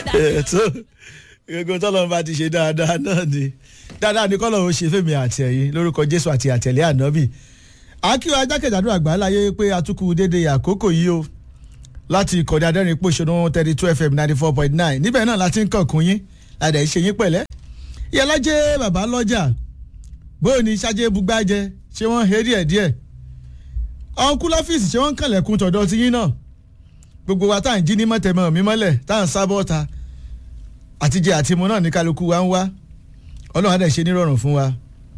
ẹ̀ tó gbogbo tọ́lọ́run bá ti ṣe dáadáa náà ni dáadáa ni kọ́lọ́run ṣe fèmí àti ẹ̀yin lórúkọ jésù àti àtẹ̀lé ànábì akíwá ajákèjádò àgbáláyé pé atukù dédé àkókò yìí o láti ìkọ̀dé adẹ́rìn pòṣónú thirty two fm ninety four point nine níbẹ̀ náà láti ń kànkún yín àdá ìṣe yín pẹ̀lẹ́ ìyálàjẹ́ bàbá lọ́jà bóyá ní ṣáájú bugbájẹ ṣé wọ́n he díẹ̀ díẹ̀ ọ̀nkú lọ́fíìsì ṣé wọ́n ń kànlẹ̀kùn tọ̀dọ̀ ti yín náà gbogbo wa tá à ń jí ní mọ̀tẹ́mọ̀ mi mọ́lẹ̀ tá à ń sábọ́ ta àtijẹ́ àtimu náà ní kálukú wa ń wá ọlọ́run á dẹ̀ ṣe nírọ̀rùn fún wa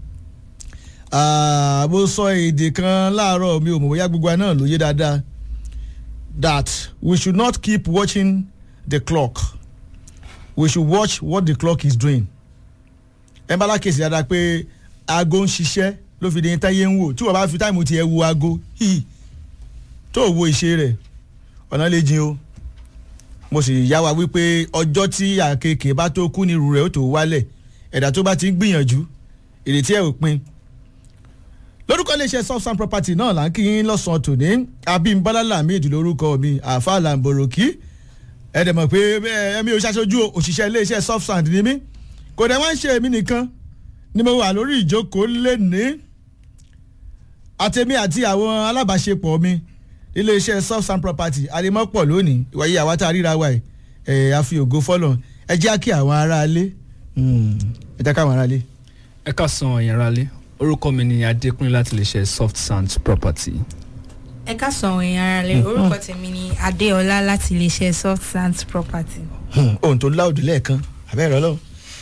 mo sọ èdè kan láàárọ̀ mi ò mọ̀ bóyá gbogbo wa náà ló yé dáadáa that we should not keep watching the clock we should watch what the clock is doing ẹ bá lákèsí dáadáa pé aago ń ṣiṣẹ́ ló fi di táyé ń wò tí wọ́n bá fi táìmù tiẹ̀ wo aago hì tó wo ìṣe rẹ̀ ọ̀nà lè jin o mo sì yá wa wípé ọjọ́ tí àkekèé bá tó kú ní irú rẹ̀ ó tó wálẹ̀ ẹ̀dá tó bá ti ń gbìyànjú ìrètí ẹ̀ ò pin lórúkọ iléeṣẹ́ subsan property náà là ń kí yín lọ́sàn-án tòní abimbola lamid lórúkọ mi àfa lamboroki ẹ̀dẹ̀ mọ̀ pé ẹ̀mí ò ṣàṣojú òṣìṣẹ́ iléeṣẹ́ subsan ni mí kò dẹ̀ wọ́n ń ṣe èmi nìkan ni mo wà lórí ìjókòó lẹ́ni àtẹ̀mí àti àwọn alábàáṣepọ̀ mi iléeṣẹ́ subsan property àdèmọ́pọ̀ lónìí ìwàyí àwa tá a ríra wa ẹ̀ àfi ògo fọ́lọ̀ ẹ jẹ́ kí àwọn aráalé ẹ jẹ́ káwọn aráalé. ẹ ká san ẹ̀yìn aráalé orúkọ mi ni adékúnlé láti lè ṣe soft sand property. ẹ ká sọ àwọn èèyàn ara rẹ orúkọ tèmi ni adéọlá láti iléeṣẹ́ soft sands property. ohun tó láòdù lẹ́ẹ̀kan abẹ́rẹ́ ọlọ́run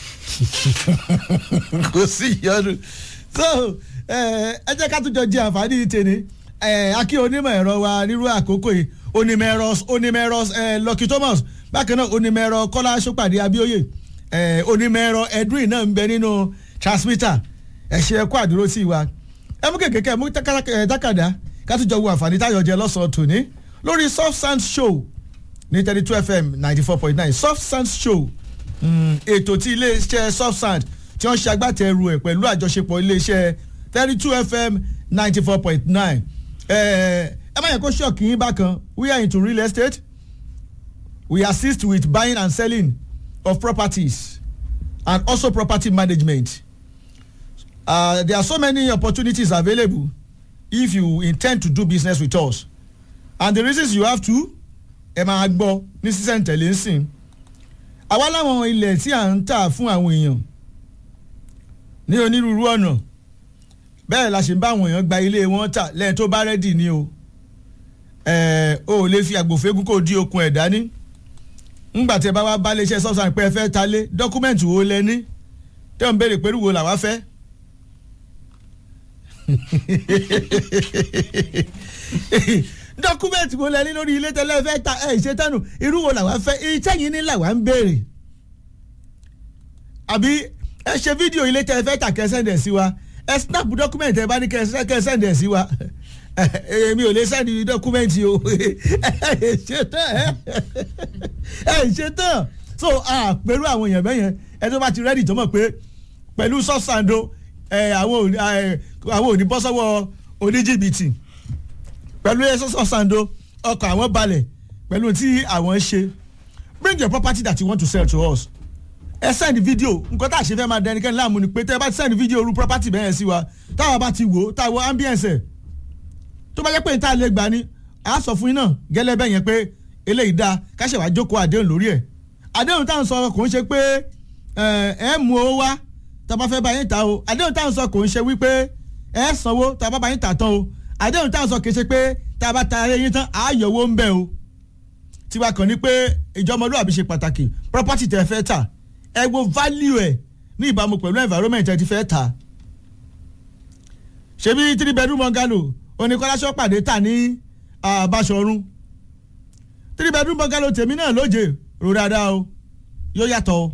kò sí ìyọnu so ẹ jẹ́ ká tún jọ jẹ àǹfààní tèmi akí onímọ̀ ẹ̀rọ wa nírú àkókò yìí onímọ̀ ẹ̀rọ onímọ̀ ẹ̀rọ lucky thomas bákan náà onímọ̀ ẹ̀rọ kọ́lá sọ́pàdé abíóyè onímọ̀ ẹ̀rọ edwin náà ń bẹ nínú transmitter ẹ ṣe ẹ kó àdúró sí wa ẹ mú kékeré mú dákàdá ká tún jọ wo àǹfààní táyọ̀ jẹ lọ́sàn-án tòní lórí soft sound show ní thirty two fm ninety four point nine soft sound show ètò tí iléeṣẹ́ soft sound tí wọ́n ṣe agbátẹrù ẹ̀ pẹ̀lú àjọṣepọ̀ iléeṣẹ́ thirty two fm ninety four point nine ẹ má yẹ kó ṣọ́ọ̀kì yín bákan we are into real estate we assist with buying and selling of properties and also property management. Uh, there are so many opportunities available if you intend to do business with us and the reasons you have to ẹ máa gbọ́ ní sísẹ̀ntẹ̀lé ń sìn àwa láwọn ilẹ̀ tí à ń tà fún àwọn èèyàn ní onírúurú ọ̀nà bẹ́ẹ̀ la ṣe ń bá àwọn èèyàn gba ilé wọn tà lẹ́yìn tó bá rẹ́dì ni o o ò lè fi àgbòfégún kò di okun ẹ̀ dání ńgbà tí ẹ bá wá bá iléeṣẹ́ sọ́sàn pé ẹ fẹ́ ta lé dọ́kúmẹ̀ntì wo lẹ ní tẹ́ ò ń béèrè pẹ̀lú wo làwa fẹ́ dọ́kúmẹ̀ntì wo lẹ ní lórí ilé tẹ́lẹ̀ fẹ́ ta ẹ̀ ṣe tánu irú wo làwa fẹ́ iṣẹ́ yìí ní làwa ń béèrè àbí ẹ ṣe fídíò ilé tẹ́ fẹ́ ta kẹ́ sẹ́ndẹ̀ sí wa ẹ snap dọ́kúmẹ̀ntì ẹ bá ní kẹ́ sẹ́ndẹ̀ sí wa èmi ò lè sẹ́ndì dọ́kúmẹ̀ntì o ẹ ṣe tán ẹ ṣe tán so pẹ̀lú àwọn èèyàn bẹ́yẹn ẹ tó bá ti rẹ́dì tó mọ̀ pé pẹ̀lú sọ́sàndó àwọn òní bọ́ sọ́wọ́ oníjìbìtì pẹ̀lú ẹ̀sọ́sọ́ sando ọkọ̀ àwọn balẹ̀ pẹ̀lú tí àwọn ṣe bring your property that you want to sell to us ẹ send video nǹkan tá a ṣe fẹ́ máa dẹnikẹ́ni láàmú ni pé tẹ́ ẹ bá ti send video ru property bẹ́ẹ̀ sí wa táwa bá ti wò ó táwa ambience ẹ̀ tó bá jẹ́ pé níta lè gbà ní a sọ fún yín náà gẹ́lẹ́ bẹ́ẹ̀ yẹn pé eléyìí dáa káṣẹ̀ wá jókòó àdéhùn lórí ẹ̀ àdéhùn táwọn sọ kò ń ṣe pé ẹ mú owó wá tá a bá fẹ́ bá yín ta o àdéhùn táwọn sọ kò ń ṣe wípé ẹ sanwó tá a bá bá yín ta tán o àdéhùn táwọn sọ kì í ṣe pé tá a bá ta ayé yín tán á yọ owó ń bẹ o tiwa kàn ní pé ìjọmọlúwàbí ṣe pàtàkì property tẹ fẹ́ tà ẹ wo value ẹ ní ìbámu pẹ̀lú environment ẹ ti fẹ́ tà ṣebí three bedroom bungalow oníkọ́láṣọ́ pàdé tà ní Báṣọ̀run three bedroom bungalow tèmi náà lóje rò dáadáa o yóò yàtọ̀ o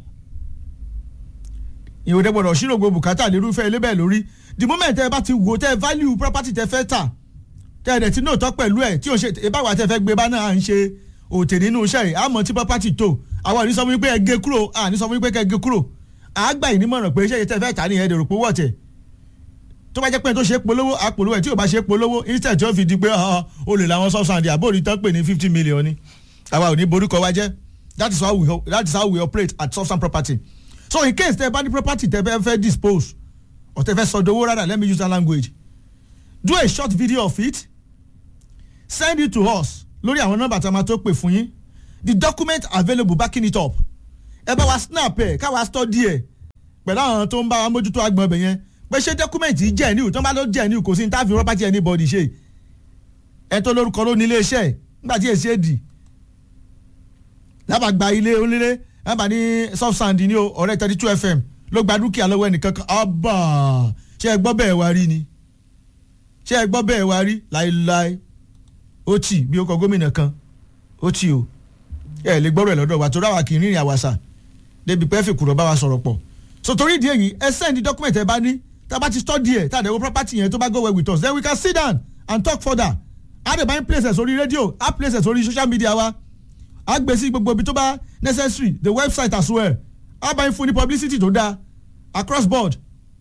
ìwòdẹ gbọ́dọ̀ ṣírò gbogbo bùkátà lérúfẹ́ ilé bẹ́ẹ̀ lórí the moment ẹ bá ti wò tẹ value property tẹ fẹ́ tà tẹ ẹ̀ dẹ̀ tí náà tọ́ pẹ̀lú ẹ̀ tí o ṣe ìbáwá tẹ fẹ́ gbé bá náà à ń ṣe òtè nínú iṣẹ́ yìí àmọ́ tí property tó àwọn ò ní sọ fún mi pé ẹ gé kúrò à ní sọ fún mi pé kẹ gé kúrò àgbà yìí nímọ̀ràn pé iṣẹ́ yìí tẹ fẹ́ tà ní ẹ̀ẹ́dẹ̀rò pé wọ́ọ̀tẹ̀ tó bá jẹ́ pé tó ṣe polówó àpolówó ẹ̀ tí ò bá ṣe polówó instead tí ó fi di pé o lè làwọn substance àbórí tán pè ní fifty million ni àwa ò ní borúkọ wa jẹ́ that is how we that is how we operate at substance property so in case tẹ bá ní property tẹ fẹ́ fẹ́ dispose or tẹ fẹ́ sọdowó rather let me use that language do a short video of it send it to us lórí àwọn nọ́mbà tí a máa tó pè fún yín the document available backing it up ẹ bá wa snap ẹ káwa study ẹ pẹ̀lú àwọn tó ń bá wa mójútó agbọ̀n ọbẹ̀ yẹn pé ṣé document yìí jẹ́ níwò tó ń bá ló jẹ́ níwò kò sí ní táàfin property anybody ṣe ẹ tó lórúkọ ló ní ilé iṣẹ́ ẹ̀ nígbà tí èsì èdì lábàá gba ilé onílé lábàá ní soft sand ní o ọ̀rẹ́ thirty two fm ló gba dúkìá lọ́wọ́ ẹnìkan kan ọba ṣé ẹ gbọ́ bẹ́ẹ̀ wá rí ni ṣé ẹ gbọ́ bẹ́ẹ̀ wá rí láéláé ó tì bí ó kọ gómìnà kan ó tì o ẹ lè gbọ́rọ̀ ẹ̀ lọ́dọ̀ wa torí àwa kì í rìnrìn àwàsà débi pẹ́ fìkùrọ̀ bá wa sọ̀rọ̀ pọ̀ so torí ìdí èyí ẹ send document ẹ bá ní tá a bá ti study ẹ tá a dẹ̀wọ́ property yẹn tó bá go well with us then we can sit down and talk further a dẹ̀ bá ń places orí rédíò a places orí social media wa a gbé sí gbogbo ibi tó bá necessary the website as well a bá ń fún ní publicity tó dáa across board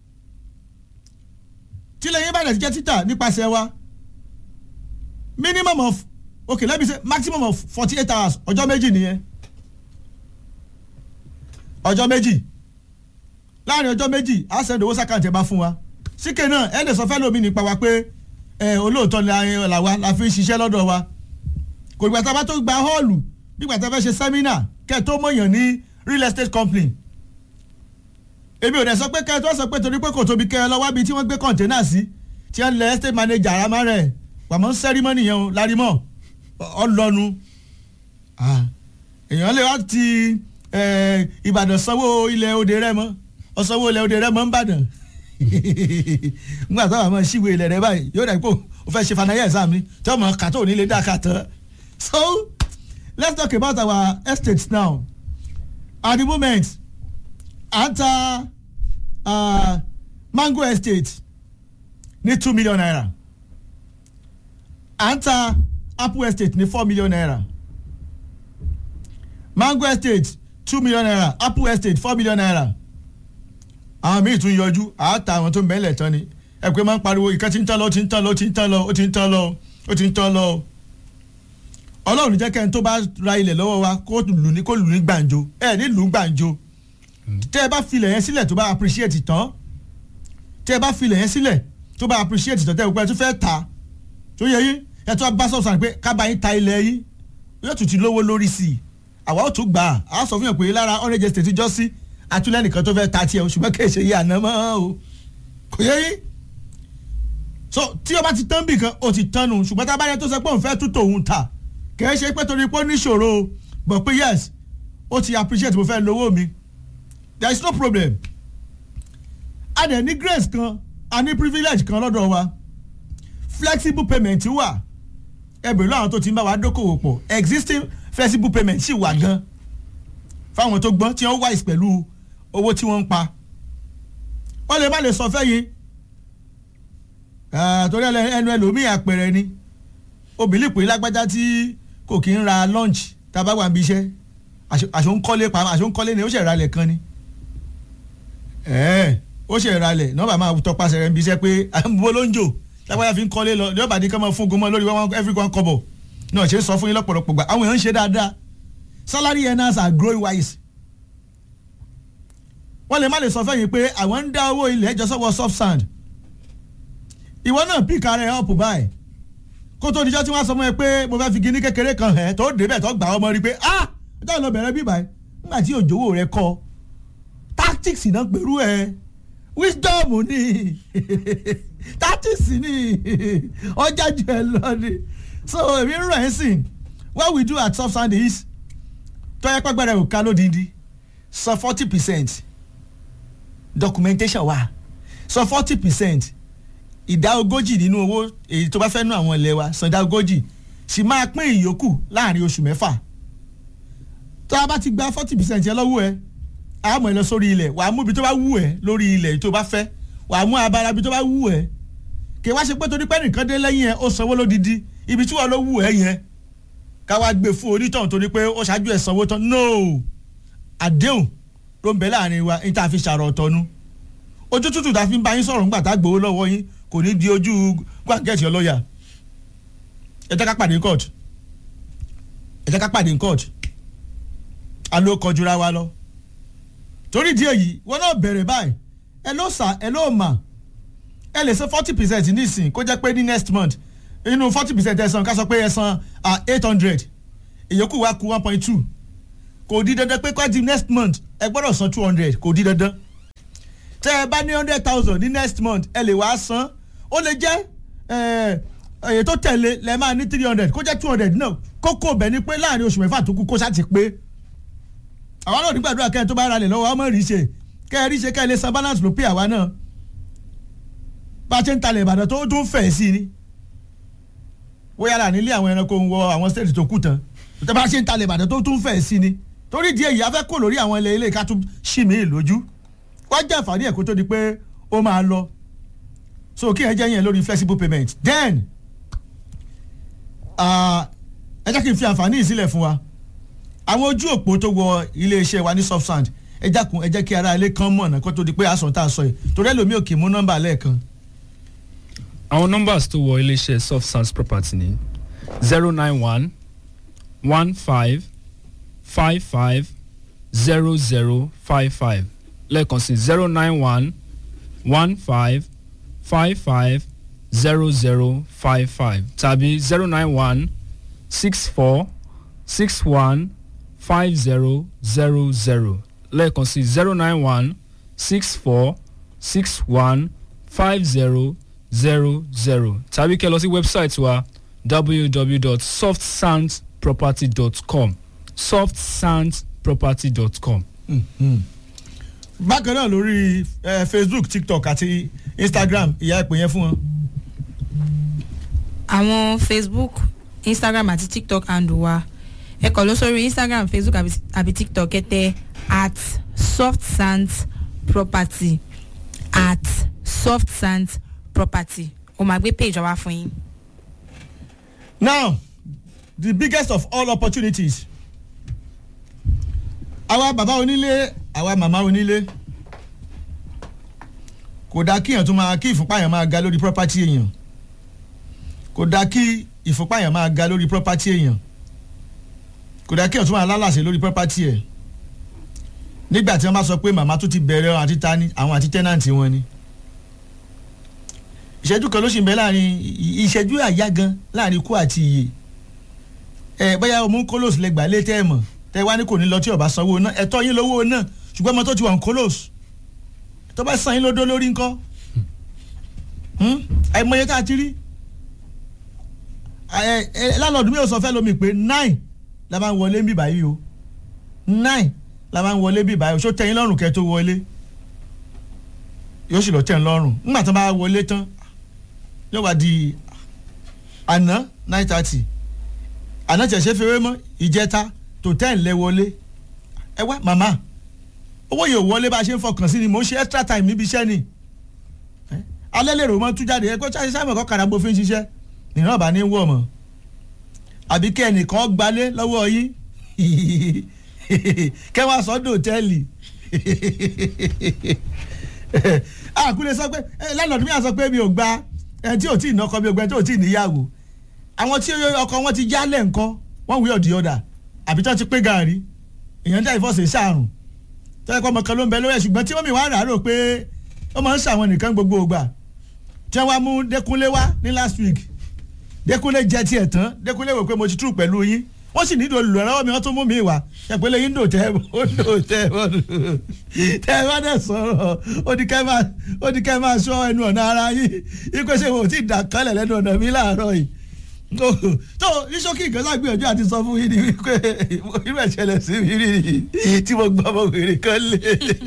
tílẹ̀ yín bá dẹ̀ jẹ́ títà nípasẹ̀ wa minimum of okay let me say maximum of forty eight hours ọjọ́ méjì nìyẹn ọjọ́ méjì láàrin ọjọ́ méjì á send owó sàkáǹtì ẹ̀ bá fún wa síkè náà ẹ̀ lè sọ fẹ́ lómi nípa wa pé ẹ̀ olóòótọ́ ni la wa la fi ń ṣiṣẹ́ lọ́dọ̀ wa kò gbà tá a bá tó gba họ́ọ̀lù nígbà tá a fẹ́ ṣe sẹ́mínà kẹ́ ẹ̀ tó mọ̀yàn ní real estate company èmi ò dẹ̀ sọ pé kẹ́ ẹ tó sọ pé torí pé kò tóbi kẹ́ ẹ lọ́wọ́ bí tí wọ́n gbé kọ̀ǹténà sí tí wọ́n lẹ estate manager àmà rẹ̀ pàmò sẹ́rímọ́nì yẹn o lárímọ́ ọlọ́nu èèyàn lè wá ti ìbàdàn sanwó ilẹ̀ òde rẹ mọ́ ọsanwó ilẹ̀ òde rẹ mọ́ ń bàdàn nígbà táwọn àmọ́ ṣíwèé ilẹ̀ rẹ báyìí yóò dà pé o fẹ́ ṣe fanayé exam ni tí wọ́n mọ̀ kàtó nílé dá kàtọ́ so let's talk about our estates now at the moment à ń ta uh, mango estate ní two million naira à ń ta apple estate ní four million naira mango estate two million naira apple estate four million naira àwọn míì tún yọjú à á ta àwọn tó ń bẹ́ẹ̀lẹ̀ tán ni ẹ pé máa ń pariwo ìkan tí ń tán lọ ó ti ń tán lọ ó ti ń tán lọ ó ti ń tán lọ ó ti ń tán lọ ọlọ́run jẹ́ kẹ́ni tó bá ra ilẹ̀ lọ́wọ́ wa kó lù ní kó lù ní gbàǹjo ẹ ní lù ní gbàǹjo tẹ́ ẹ bá filẹ̀ yẹn sílẹ̀ tó bá appreciate tán tẹ́ ẹ bá filẹ̀ yẹn sílẹ̀ tó bá appreciate tán tẹ́ ẹ gbọ́ tó fẹ́ ta tó yẹ yín ẹ tó bá sọ̀sọ̀ pé kábà yín ta ilẹ̀ yín yóò tún ti lówó lórí sí i àwa ó tún gbà á á sọ fún yàn pé lára orange estate jọ sí àtúlẹ̀ nìkan tó fẹ́ ta tiẹ̀ o ṣùgbọ́n kì í ṣe yí àná mọ́ o kò yẹ yín so tí o bá ti tán bì kan o ti tán nu ṣùgbọ́n tá a bá yẹ tó sọ pé òun fẹ́ tún tòun ta kì í ṣe pé torí pé ó níṣòro but pé yes ó ti appreciate mo fẹ́ lówó mi there is no problem a dẹ̀ ní grace kan a ní privilege kan lọ́dọ̀ wa flexible payment wà ẹbẹ̀rún àwọn tó ti ń bá wa dókòwò pọ̀ existing flexible payment sì wà gan fáwọn tó gbọ́n tí wọ́n wise pẹ̀lú owó tí wọ́n ń pa wọ́n lè má lè sọ fẹ́yìn torí ẹnu ẹlòmíì àpẹẹrẹ ni obìnrin pè lágbájá tí kò kí ń ra lunch tá a bá wà níbi iṣẹ́ àṣọ ń kọ́lé pa àṣọ ń kọ́lé ni ó ṣe ìralẹ̀ kan ni ó ṣe ìralẹ̀ nọ́ọ̀bà máa tọpasẹ̀ rẹ̀ níbi iṣẹ́ pé àbúrò ló ń jò lágbájá fi ń kọ́lé lọ yọ̀bà ní ká máa fún gomọ́ lórí every one kọ́bọ̀ náà ṣe ń sọ fún yín lọ́pọ̀lọpọ̀ gbà àwọn èèyàn ń ṣe dáadáa salary earners are growing wise wọ́n lè má lè sọ fẹ́yìn pé àwọn ń dá owó ilẹ̀ ẹjọ́ sọ́wọ́ soft sand ìwọ náà píkà rẹ̀ up báyìí kó tó dijọ́ tí wọ́n sọ fún ẹ pé mo fẹ́ fi kíní kékeré kan hẹ̀ tó débẹ̀ tó gbà ọmọ rí pé ah ọjọ́ ìlọ bẹ̀rẹ̀ bí báyìí nígbà tí òjòwò rẹ kọ tactics náà pẹ̀lú ẹ wisdom ni tactics ni ọjà jù ẹ lọ ni so èmi ń rọ̀ ẹ́ sìn what we do at soft sand is tọ́yẹ pẹ́gbẹ́rẹ́ ò ká lódìdí sọ forty percent documentation wa sọ forty percent ìdá ogójì nínú owó èyí tó bá fẹ́ nú àwọn ilé wa san ìdá ogójì sì máa pín ìyókù láàrin oṣù mẹ́fà tó a bá ti gba forty percent yẹn lọ́wọ́ ẹ a mọ̀ ẹ lọ sórí ilẹ̀ wàá mú ibi tó bá wù ẹ lórí ilẹ̀ tó bá fẹ́ wàá mú abala ibi tó bá wù ẹ kì í wá ṣe pé torí pé nìkan dé lẹ́yìn ẹ ó sanwó lódìdí ibi tí wọ́n ló wù ẹ yẹn ká wá gbé fún onítọ̀hún torí pé ó ṣáájú ẹ̀ sanwó tán no àdéhùn ló ń bẹ láàrin wa ní tá a fi ṣàrọ̀ ọ̀tọ̀nu ojú tútù tá a fi ń bá yín sọ̀rọ̀ ńgbà tá a gbowó lọ́wọ́ yín kò ní di ojú gbàgẹ́tì ọlọ́yà ẹ jẹ́ ká pàdé court ẹ jẹ́ ká pàdé court àlọ́ kọjúra wa lọ torí díẹ̀ yìí wọn náà bẹ̀rẹ̀ báyìí ẹ ló sà ẹ ló mà ẹ lè san forty percent nísìn kó jẹ́ pé ní next month inú forty percent ẹ san ká sọ pé ẹ san eight hundred ìyókù wa kù one point two kò di dandan pé kó di next month ẹ gbọ́dọ̀ san two hundred kò di dandan tẹ́ ẹ bá ní hundred thousand ní next month ẹ lè wá san ó lè jẹ́ èyí tó tẹ̀lé lẹ́ máa ní three hundred kó jẹ́ two hundred náà kókó bẹ̀ ni pé láàrin oṣù mẹ́fà tó kù kó sá ti pé àwọn náà nígbàdúrà kẹ́ ẹ tó bá ra lẹ̀ lọ́wọ́ ọmọ rí ṣe kẹ́ ẹ rí ṣe kẹ́ ẹ lè san balance ló pé àwa náà bá a ṣe ń talẹ̀ ìbàdàn tó tún fẹ̀ sí ni bóyá là nílé àwọn ẹranko ń wọ àwọn state tó kù tán tó bá a ṣe ń talẹ̀ ìbàdàn tó tún fẹ̀ sí ni torí díẹ̀ yìí a fẹ́ kó lórí àwọn ilé ilé ká tún ṣì mí lójú wá jẹ́ àǹfààní ẹ̀ kó tó di pé ó máa lọ so kí ẹ jẹ́ yẹn lórí flexible payment then ẹ jẹ́ kí n fi àǹfààní yìí sílẹ̀ fún wa àwọn ojú òpó tó wọ iléeṣẹ́ wa ní subsand ẹ jákun ẹ jẹ́ kí ara ilé kan mọ̀nà kó tó di pé àsàn tá a sọ yìí torí ẹlòmíì ò kì í mú nọ́mbà lẹ́ẹ̀kan. àwọn numbers tó wọ iléeṣẹ́ soft sands property ní zero nine one one five five five zero zero five five lẹ́ẹ̀kan sí zero nine one one five five five zero zero five five tàbí zero nine one six four six one five zero zero zero lẹ́ẹ̀kan sí zero nine one six four six one five zero zero zero tàbí kẹ́ lọ sí wẹ́bsáìtì wa www.softsandsproperty.com softsandsproperty.com. bákan náà lórí eh, facebook tiktok àti instagram ìyá ìpè yẹn fún wọn. àwọn facebook instagram àti tiktok handle wa ẹ kàn lọ sórí instagram facebook àbí, àbí tiktok ẹ tẹ at soft sands property at soft sands property o máa gbé page wa fún yín. now the biggest of all opportunities àwa bàbá onílé àwa màmá onílé kò dáa kí èèyàn tún máa kí ìfúnpá yẹn máa ga lórí property èèyàn kò dáa kí ìfúnpá yẹn máa ga lórí property èèyàn kò dáa kí èèyàn tún máa lálàsẹ̀ lórí property ẹ̀ nígbà tí wọ́n bá sọ pé màmá tún ti bẹ̀rẹ̀ àti tani àwọn àti tẹ́nàntì wọn ni ìṣẹ́jú kan ló sì ń bẹ láàrin ìṣẹ́jú àyá gan láàrin ikú àti ìyè ẹ bóyá ọmọ kólóòsì lẹ gbà lé tẹ́ ẹ mọ̀ tẹ́ ẹ wá ní kò ní lọ tí ọba sanwó náà ẹ̀tọ́ yín lówó náà ṣùgbọ́n ọmọ tó ti wà ní kólóòsì tó bá san yín lódó lórí ńkọ́ àìmọye tá a ti rí lálọ́ọ̀dún mi ò sọ fẹ́ lómi pé nine la máa ń wọlé ń bì báyìí o nine la máa ń wọlé bí báyìí o ṣó tẹ́yìn lọ́rùn kẹ́ tó wọlé yóò sì lọ tẹ̀ ń lọ́rùn nígbà tó bá wọlé tán yóò wá di àná nine thirty àná tẹ̀ ṣe fẹ́rẹ́ mọ́ ìjẹta tó ten lẹ wọlé ẹ wá màmá owó yóò wọlé bá a ṣe ń fọkàn sí ni mò ń ṣe extra time níbi iṣẹ́ ni alẹ́ lè rò mọ́ tú jáde ẹ kó ṣáṣe sáà mọ̀ kọ́ kàrà bó fi ń ṣiṣẹ́ nìyẹn bá ní wọ̀ mọ́ àbí kẹ́ ẹnìkan gbalé lọ́wọ́ yín kẹ́ wá sọ́dọ̀ hòtẹ́ẹ̀lì àkúlẹ̀ sọ pé lẹ́nà tó bí wọ́n sọ pé mi ò gba ẹni tí ò tí ì nọkọ mi ò gba ẹni tí ò tí ì níyàwó àwọn tí ọkọ wọn ti jálẹ̀ nǹkan wọ́n wí ọ̀dì ọ̀dà àbí tí wọ́n ti pé gàárì èèyàn dá ìfọ̀sẹ̀ sàrùn tó yẹ kó ọmọ kan ló ń bẹ lórí ẹ̀ ṣùgbọ́n tí wọ́n mi wá rà á rò pé ó máa ń ṣàwọn nìkan gbogbo ògbà tí wọ́n wá mú Dékúnlé wá ní last week Dékúnlé jẹ tiẹ̀ tán Dékúnlé wò pé mo ti tú pẹ̀lú yín wọ́n sì nílò olùrànlọ́wọ́ mi wọ́n tún mú mi wá ẹ̀pẹ́lẹ́ yín dò tẹ́ ó dò tẹ́ ó dò tẹ́ ẹ bá dẹ̀ sọ̀rọ̀ ó ní kẹ́ máa ó ní kẹ́ máa sọ ẹnu ọ̀nà ara yín ikú ṣe wò tí dà kálẹ̀ lẹ́nu ọ̀nà mi láàárọ̀ yìí tó iṣókì nǹkan lágbìyànjú àti sọ fún yín ni wípé irú ẹ̀ ṣẹlẹ̀ sí mi rí tí mo gbọ́ ọmọ wèrè kan lé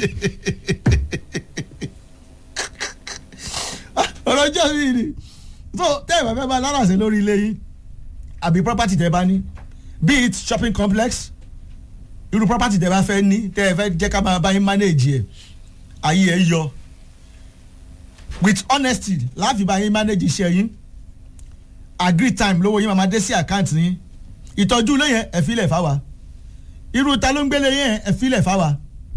ọ̀rọ̀ ọjọ́ mi ni tó tẹ́ ẹ̀ bá fẹ́ bá lálàsẹ̀ lórí ilé yín àbí property tẹ́ bá ní be it shopping complex irú property tẹ́ bá fẹ́ ní tẹ́ ẹ fẹ́ jẹ́ ká máa bá yín manage ẹ̀ ayé ẹ̀ yọ with honesty láàfin bá yín manage iṣẹ́ yín agree time lówó yín máa dé sí àkáǹtì yín ìtọ́jú ilé yẹn ẹ filẹ̀ fáwa irú ta ló ń gbélé yẹn ẹ filẹ̀ fáwa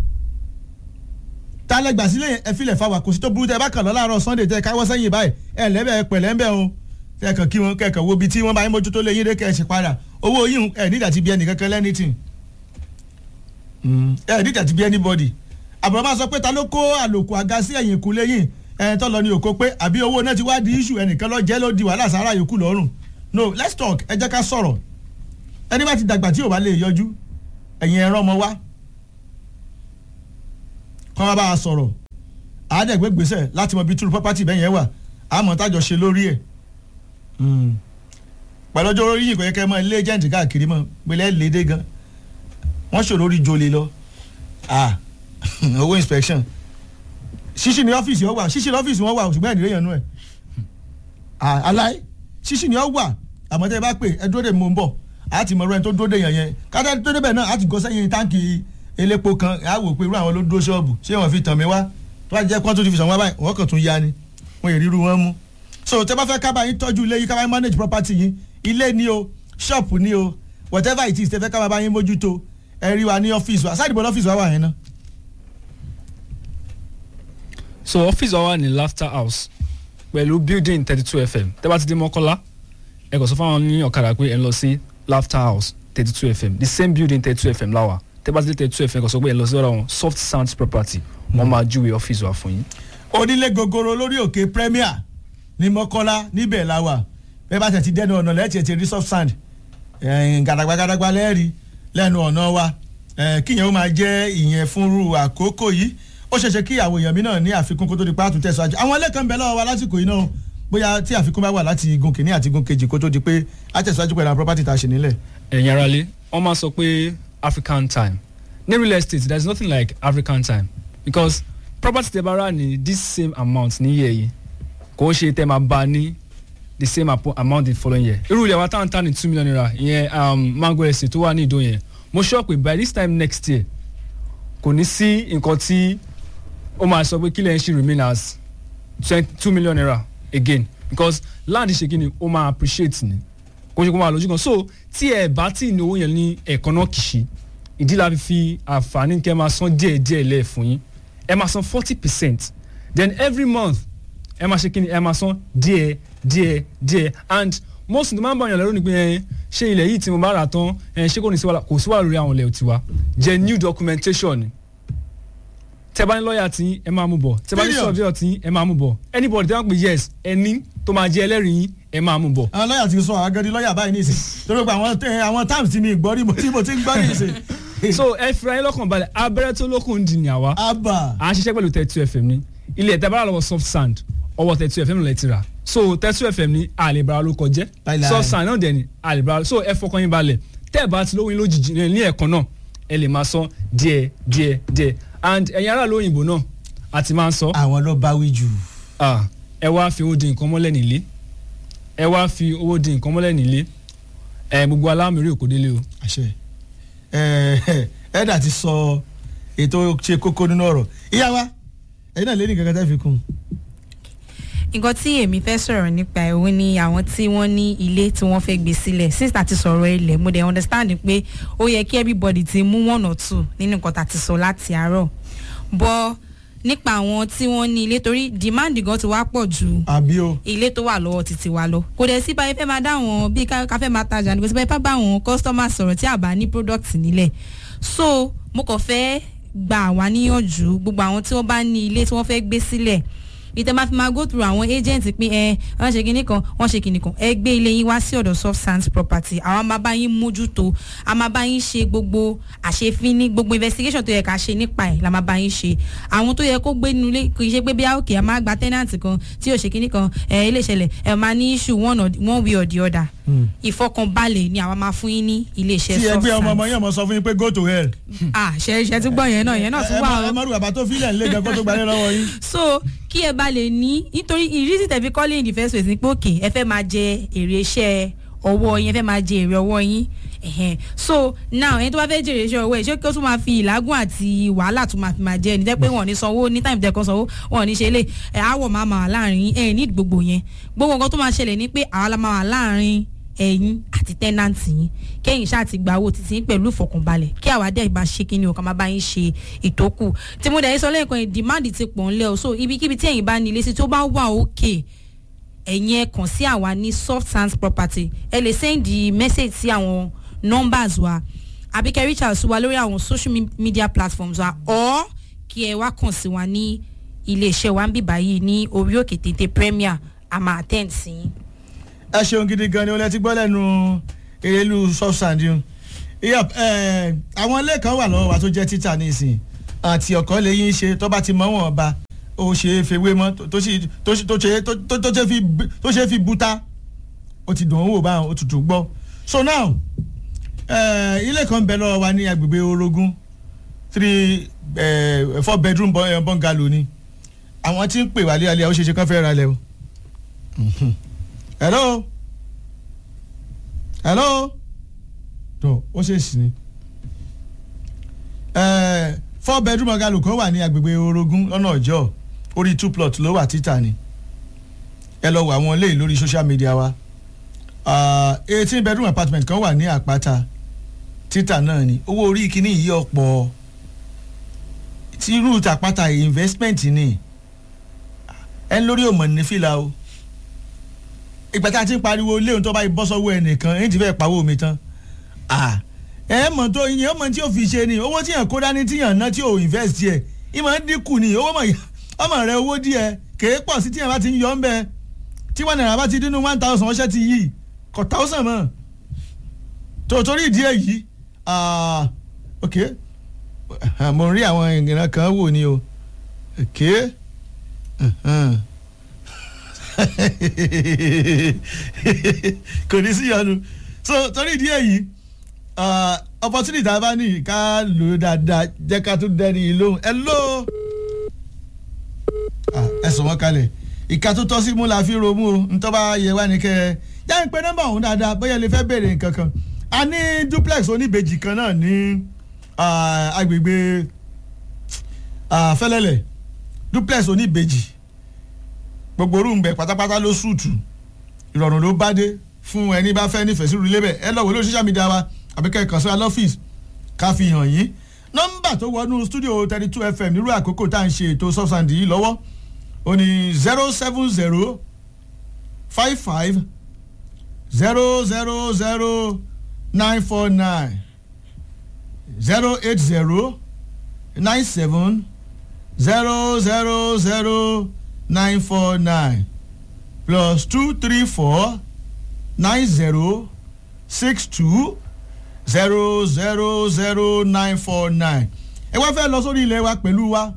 ta lẹ gbà sílé yẹn ẹ filẹ̀ fáwa kò sí tó burú tẹ ẹ bá kàn lọ láàárọ̀ sunday tẹ ẹ káwọ́ sẹ́yìn báyìí ẹ lẹ́bẹ̀ ẹ pẹ̀lẹ́ ń bẹ̀ o kẹ́kàn kí wọn kẹ́kàn wo ibi tí wọ́n bá yín mójútó lé yín dé kẹ́ ẹ ṣe padà owó yín ẹ nígbà tí bí ẹnì kankan lẹ́nìtìn ẹ ní tẹ̀tí bí anybody àbúrò máa sọ pé ta ló kó àlòkù àga sí ẹ̀yìn ìkúlé yìí ẹni tó lọ ní òkó pé àbí owó náà ti wá di issue ẹnìkan lọ jẹ́ ló di wàhálà sára yòókù lọ́rùn no let's talk ẹ jẹ́ ká sọ̀rọ̀ ẹni bá ti dàgbà tí ò bá lè yọjú ẹ̀yìn ẹ̀rọ ọmọ wa kọ́ wá bá a sọ̀rọ̀ àádẹ́gbẹ́ gbèsè láti mọ bí túrú property bẹ́ẹ̀ yẹn wà àmọ́ tájọ ṣe lórí ẹ̀ pẹ̀lú ọjọ́ orí yìí kò yẹ kẹ́ mọ ilé agent káàkiri mọ́ pẹ̀lẹ́ lédè gan wọ́n ṣòro orí jolè lọ ah owó inspection ṣíṣì ní ọ́fíìsì wọn wà ṣíṣì ní ọ́fíìsì wọn wà ṣùgbọ́n ẹ̀nìyàn yẹn nú ẹ̀ aláì ṣíṣì ní ọ wà àmọ́ tẹ́ ẹ bá pè ẹ dúró dè mò ń bọ̀ á ti mọ̀ ọ́rọ́ ẹni tó dúró dè yẹn yẹn kájá tó débẹ̀ náà á ti gọ́ sẹ́yìn táǹkì elépo kan á wò pé irú àwọn ló dúró ṣọ́ọ̀bù ṣé wọ́n fi tàn mí wá tó bá jẹ́ kó tó ti fi sàn wá báyìí wọ́n kàn tún ya ni wọ́n yẹ ríru wọn mú so tẹ́ bá fẹ́ kábàá yín tọ́jú ilé yín kábàá yín manage property yín ilé ni o shop ni o whatever it is tẹ́ fẹ́ kábàá yín mójútó ẹ rí wa ní ọ́fíìsì wa sáàdìbò lọ́fíìsì wa wà yẹn náà. so ọ́fíìsì wa wà ní laughter house pẹ̀lú building thirty two fm tẹ́ bá ti dé mọ́kọ́lá ẹ kò sọ fáwọn ní ọ̀kadà pé ẹ ń lọ sí laughter house thirty two fm the same building thirty two fm láwà tẹ́ bá ti dé thirty two fm ẹ kò sọ pé ẹ lọ sí ọ̀rọ̀ wọn soft sounds property wọ́n máa júwe ọ́fíìsì wa fún yín. onílé gogoro lórí òkè premier ní mọ́kọ́lá níbẹ̀ la wà bẹ́ẹ̀ bá tẹ̀ ti dẹ́nu ọ̀nà lẹ́ẹ̀tì ẹ̀ ti rí soft sand gàdàgbà gàdàgbà lẹ́ẹ̀rí lẹ́nu ọ̀nà wa kíyẹn ó máa jẹ́ ìyẹn fúnrú àkókò yìí ó ṣeéṣe kí àwọn èèyàn mi náà ní àfikún kó tó di pàtó tẹ̀síwájú àwọn ẹlẹ́kan bẹ̀ lọ́wọ́ wa lásìkò yìí náà bóyá tí àfikún bá wà láti igun kìíní àti igun kejì kó tó di pé á tẹ̀síwájú pẹ̀lú àwọn property tá a ṣe nílẹ̀. ẹ̀yin aráalé wọ́n máa sọ pé african time ní real estate there is nothing like african time because property tẹ́ bá rà ní this same amount ní year yìí kò ń ṣe tẹ́ máa bá ní the same amount the following year irú ilẹ̀ wa táwọn tán ní two million naira ìyẹn um, mango estate tó wà ní ìdó yẹn mo sọ pé by this time next year kò ní sí nǹkan tí ó máa sọ pé kílẹ̀ ń ṣe remain as two million naira again because land ṣe kí ni ó máa appreciate ni kò ṣe kó máa lójú kan so tí ẹ bá tí ní owó yẹn ní ẹ̀kan náà kìí ìdí la fi fi àǹfààní kẹ́ máa san díẹ̀ díẹ̀ lẹ̀ fún yín ẹ máa san forty percent then every month ẹ máa ṣe kí ni ẹ máa san díẹ̀ díẹ̀ díẹ̀ and most ní máa ń bá ọ̀yàn lẹ́rú ni pé ẹ ṣé ilẹ̀ yìí tí mo bá rà tán ẹ ṣé kò ní sí wàhálà kò sí wàhálà lórí àwọn ilẹ̀ tiwa jẹ́ new documentation ni tẹ́ bá ní lọ́ọ̀yà tí ẹ máa mú bọ̀ tẹ́ bá ní surveyor tí ẹ máa mú bọ̀ anybody tẹ́ bá ń pè yes ẹni tó máa jẹ́ ẹlẹ́rìí yín ẹ máa mú bọ̀. àwọn lọ́ọ̀yà ti sọ àgẹ́dì lọ́ọ̀yà báyìí nìsín torí pé àwọn àwọn terms tí mi gbọ́ rí mo tí mo ti ń gbọ́ nìsín. so ẹ fira yín lọ́kàn balẹ̀ abẹ́rẹ́ tó lókun ń di ní àwa abba à ń ṣiṣẹ́ pẹ̀lú thirty two fm ní ilé ẹ̀tẹ́ bára lọ́wọ́ soft sand ọwọ́ thirty two fm lè ti rà so thirty two fm ní àlèbára ló kọjẹ́ Báyìí soft sand náà dẹ̀ ní àlèbára so ẹ fọkàn yín balẹ̀ tẹ́ ẹ bá ti lówó yín lójijì ní ẹ̀kan náà ẹ lè máa san díẹ̀ díẹ̀ díẹ̀ and ẹ̀yin aráàlú òyìnbó náà a ti máa ń sọ àwọn ló bá wí jù. ah, ẹ wá fi owó di nǹkan mọ́lẹ̀ nílé ẹ wá fi owó di nǹkan mọ́lẹ̀ nílé ẹ gbogbo alámìírí òkò délé o. àṣẹ ẹ ẹdà ti sọ ètò ṣe kókó nínú ọ̀rọ̀ ìyá wa ẹ̀yin náà lé ní kankan tẹ́ fi kún un. nǹkan tí èmi fẹ́ sọ̀rọ̀ nípa ẹ̀ òun ni àwọn tí wọ́n ní ilé tí wọ́n fẹ́ gbé sílẹ̀ since tá ti sọ̀rọ̀ ilẹ̀ mo dẹ̀ understand pé ó yẹ kí everybody ti mú one or two nínú nǹkan tá ti sọ láti àárọ̀ bọ́ nípa àwọn tí wọ́n ní ilé torí demand gan ti wá pọ̀ ju àbí o ilé tó wà lọ́wọ́ títí wa lọ kò dẹ̀ sí báyìí fẹ́ máa dá àwọn bíi ká ká fẹ́ máa tajà ní kò sí báyìí fẹ́ bá àwọn customer sọ̀rọ̀ tí a bá ní product nílẹ̀ so mo kàn fẹ́ gba àwa níyànjú gbogbo àwọn tí wọ́n bá ní ilé tí wọ́n fẹ́ gbé sílẹ̀ ìtẹ́ máa fi máa go through àwọn agent pé ẹ wọ́n ṣe kinní kan wọ́n ṣe kinní kan ẹ gbé ilé yín wá sí ọ̀dọ̀ soft sands property àwọn máa bá yín mójútó a máa bá yín ṣe gbogbo àṣefínní gbogbo investigation tó yẹ ká ṣe nípa ẹ̀ la máa bá yín ṣe àwọn tó yẹ kó gbé nínú ilé kì í ṣe pé bí àókè a máa gba tenant kan tí ò ṣe kinní kan ẹ ilé ìṣẹ̀lẹ̀ ẹ máa ní issue one, or, one way or the other ìfọkànbalẹ̀ ni àwa máa fún yín ní ilé iṣẹ́ tí soft ẹgbẹ́ ọmọ ọmọ sands yẹn mọ sọ fún yín pé go to hell. ah ṣe ṣe tún gbọ́ yẹn náà yẹn náà tún ẹ wà má- ó ẹ má rú bàbá tó fílẹ̀ ńlẹ̀ gan kó tó gbalẹ̀ lọ́wọ́ yín. so kí ẹ bá lè ní nítorí ìrísí tẹ̀fi kọ́lé in the first place ni pé òkè ẹ fẹ́ máa jẹ èrè iṣẹ́ ọwọ́ yín ẹ fẹ́ máa jẹ èrè ọwọ́ yín ẹ̀hẹ̀n. so now ẹni tó bá fẹ́ jèrè iṣẹ́ ọwọ́ ẹ̀ ṣé kí ó tún máa fi ìlágùn àti wàhálà tún máa fi máa jẹ ẹni jẹ́ pé wọ́n ní sanwó ní táìmù tẹ̀kan sanwó wọ́n ní ṣe lè ẹ̀ àwọ̀ máa máa wà láàrin ẹ̀ ní gbogbo yẹn gbogbo nǹkan tó máa ṣẹlẹ̀ ni pé àwa la máa wà láàrin ẹ̀yin àti tẹ́nàntì yín kẹ́yìn ṣáà ti gba owó títí yín pẹ̀lú ìfọkànbalẹ̀ kí àwa dẹ̀ bá ṣe kíni o ká máa bá yín ṣe ìtókù tí mo dẹ̀ yín sọ lẹ́ẹ̀kan yìí demand ti pọ̀ ńlẹ̀ o so ibikíbi tí ẹ̀yin bá ní ilé sí tó bá wà òkè ẹ̀yin ẹ kàn sí àwa ní soft sands property ẹ lè send message sí àwọn numbers wa àbí kẹ́ reach out sí wa lórí àwọn social me- media platforms wa or kí ẹ wá kàn sí wa ní iléeṣẹ́ wa ń bì báyìí ní orí òkè tètè premier àmà attend sí yín. ẹ ṣeun gidi gan ni o lẹ ti gbọ́ lẹ́nu erelu substand yìí yep ẹ àwọn ilé kan wà lọ́wọ́ wa tó jẹ́ títà nísìnyí àti ọ̀kọ́ lè yín ṣe tó bá ti mọ́ wọn ba ó ṣe é fewé mọ́ tó- tó sì- tó sì- tó ṣe tó- tó- tó ṣe fi bu- tó ṣe fi buta ó ti dùn ún wò báwọn ó tutù gbọ́ so now ẹ ilé kan bẹ lọ́wọ́ wa ní agbègbè orogún three ẹ four bedroom bun- eh, bungalow ni àwọn tí ń pè wálé alẹ́ ó ṣe ṣe kán fẹ́ ra lẹ́ o hello hello tó ó ṣe sí ni Eh, four bedroom bungalow kan wà ní agbègbè orogún lọ́nà ọjọ́ orí two plot ló wà títà ni ẹ lọ wọ àwọn eléyìí lórí social media wa eighteen bedroom apartment kan wà ní àpáta títà náà ni owó orí kìíní yìí ọ̀pọ̀ tí irú tàpáta investment ni ẹ ń lórí òmò ní fìlà o ìgbà tá a ti ń pariwo léun tó bá bọ́ sọ́wọ́ ẹnìkan ẹ̀yìn ti fẹ́ pawó mi tán ah ẹ mọ̀ tó ìyẹn mọ̀ tí o fi ṣe ni owó tíyàn kó dání tíyàn ná tí o invest yẹ ìmọ̀ ń dínkù ni owó mọ̀ ọmọ rẹ owó díẹ̀ kèé pọ̀ sí tíyàn bá ti ń yọ ọ́ ń bẹ tí wọ́n náírà bá ti dínú one thousand ọṣẹ́ ti yí kọ̀ thousand mọ̀ tó torí ìdí èyí ah, ok Ah, mo rí àwọn ìran kan wò ni o ok uh-huh. kò ní sí yọnu so torí ìdí èyí ah, opportunity tá a bá ní ká lò ó dáadáa jẹ́ ká tún dẹ́ni yìí lóhùn ẹ ló ẹ sọ wọ́n kalẹ̀ ìka tó tọ́ sí mú la fi romú o ntọ́ bá yẹ wá ní kẹ́ ẹ yá ń pe nọ́mbà ọ̀hún dáadáa bóyá lè fẹ́ béèrè nǹkan kan a ní duplex oníbejì kan náà ní ah, agbègbè ah, fẹ́lẹ́lẹ̀ duplex oníbejì gbogbo orúǹbẹ pátápátá ló sùtù ìrọ̀rùn ló bá dé fún ẹni bá fẹ́ nífẹ̀ẹ́ sí ìrùlé bẹ̀ ẹ lọ wò lórí social media wa àbí kẹ́ ẹ kàn sí wa lọ́fíìsì ká fi hàn yín nọ́mbà tó wọnú studio thirty two fm nírú àkókò tá à ń ṣe ètò subsand yìí lọ́wọ́ ó ní zero seven zero five five zero zero zero nine four nine zero eight zero nine seven zero zero zero nine four nine plus two three four nine zero six two zero zero zero nine four nine ẹ wá fẹ́ lọ sórí ilẹ̀ wa pẹ̀lú wa